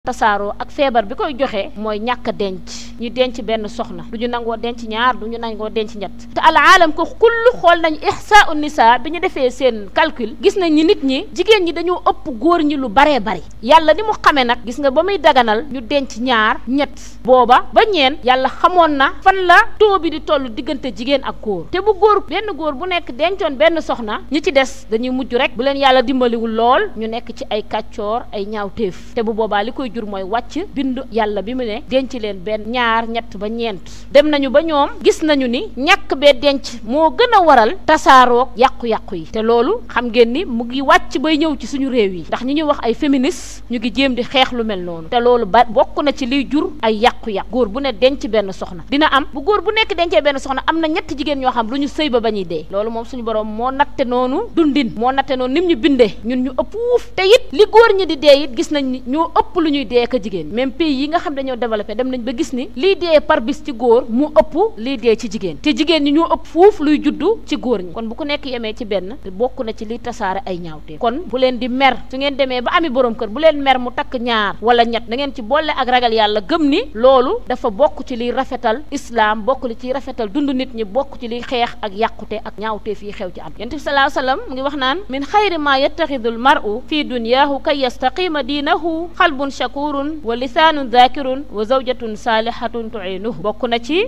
tasaaroo ak feebar bi koy joxe mooy ñàkk a denc ñu denc benn soxna du ñu nangoo denc ñaar du ñu nangoo denc ñett te al aalam ko kullu xool nañu ihsaau nisa bi ñu defee seen calcul gis nañ ni nit ñi jigéen ñi dañoo ëpp góor ñi lu baree bari yàlla ni mu xamee nag gis nga ba muy daganal ñu denc ñaar ñett booba ba ñeen yàlla xamoon na fan la taux bi di toll diggante jigéen ak góor te bu góor benn góor bu nekk dencoon benn soxna ñi ci des dañuy mujj rek bu leen yàlla dimbaliwul lool ñu nekk ci ay kàccoor ay ñaawteef te bu boobaa li koy jur mooy wàcc bindu yàlla bi mu ne denc leen benn ñaar ñett ba ñeent dem nañu ba ñoom gis nañu ni ñàkk bee denc moo gën a waral tasaaroog yàqu-yàqu yi te loolu xam ngeen ni mu ngi wàcc bay ñëw ci suñu réew yi ndax ñi ñuy wax ay féministes ñu ngi jéem di xeex lu mel noonu te loolu ba bokk na ci liy jur ay yàqu-yàqu góor bu ne denc benn soxna dina am bu góor bu nekk dencee benn soxna am na ñetti jigéen ñoo xam lu ñu sëy ba ba ñuy dee loolu moom suñu borom moo natte noonu dundin moo natte noonu nim ñu bindee ñun ñu ëpp wuuf te it li góor ñi di dee it gis nañ ni ñoo ëpp lu ñuy dee ka jigéen même pays yi nga xam dañoo développé dem nañ ba gis ni lii dee par bis ci góor mu ëpp lii dee ci jigéen te jigéen ñi ñoo ëpp fuuf luy juddu ci góor ñi kon bu ku nekk yemee ci benn bokk na ci liy tasaare ay ñaawte kon bu leen di mer su ngeen demee ba ami borom kër bu leen mer mu takk ñaar wala ñett da ngeen ci boole ak ragal yàlla gëm ni loolu dafa bokk ci liy rafetal islam bokk li ciy rafetal dund nit ñi bokk ci liy xeex ak yàqute ak ñaawte fii xew ci am yonent bi salaa sallam mu ngi wax naan min xayri ma yattaxidul mar'u fi duniyaahu kay yastaqima diinahu xalbun shakurun wa lisaanun zakirun wa zawjatun saalihatun tuinuhu bokk na ci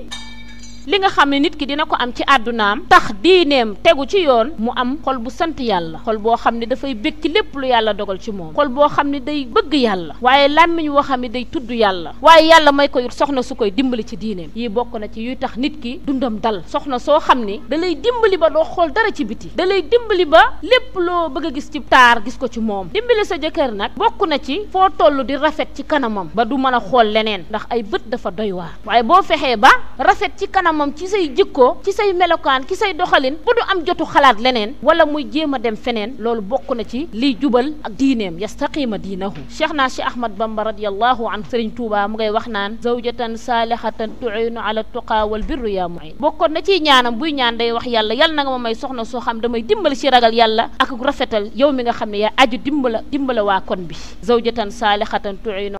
li nga xam ne nit ki dina ko am ci àddunaam tax diineem tegu ci yoon mu am xol bu sant yàlla xol boo xam ne dafay bég ci lépp lu yàlla dogal ci moom xol boo xam ne day bëgg yàlla waaye làmmiñ woo xam ne day tudd yàlla waaye yàlla may ko soxna su koy dimbali ci diineem yii bokk na ci yuy tax nit ki dundam dal soxna soo xam ni da lay dimbali ba doo xool dara ci biti da lay dimbali ba lépp loo bëgg a gis ci taar gis ko ci moom dimbali sa jëkkër nag bokk na ci foo toll di rafet ci kanamam ba du mën a xool leneen ndax ay bët dafa doy waar waaye boo fexee ba rafet ci kanam moom ci say jikko ci say melokaan ci say doxalin bu du am jotu xalaat leneen wala muy jéem a dem feneen loolu bokk na ci liy jubal ak diineem yastaqima diinahu cheikh naa cheikh ahmad bamba radiallahu anhu sëriñ tuuba mu ngay wax naan zawjatan saalihatan tuinu ala tuqa wal birru yaa muin bokkoon na ciy ñaanam buy ñaan day wax yàlla yàlla na nga ma may soxna soo xam damay dimbali ci ragal yàlla ak rafetal yow mi nga xam ne yaa aju dimbala dimbala waa kon bi zawjatan saalihatan tuinu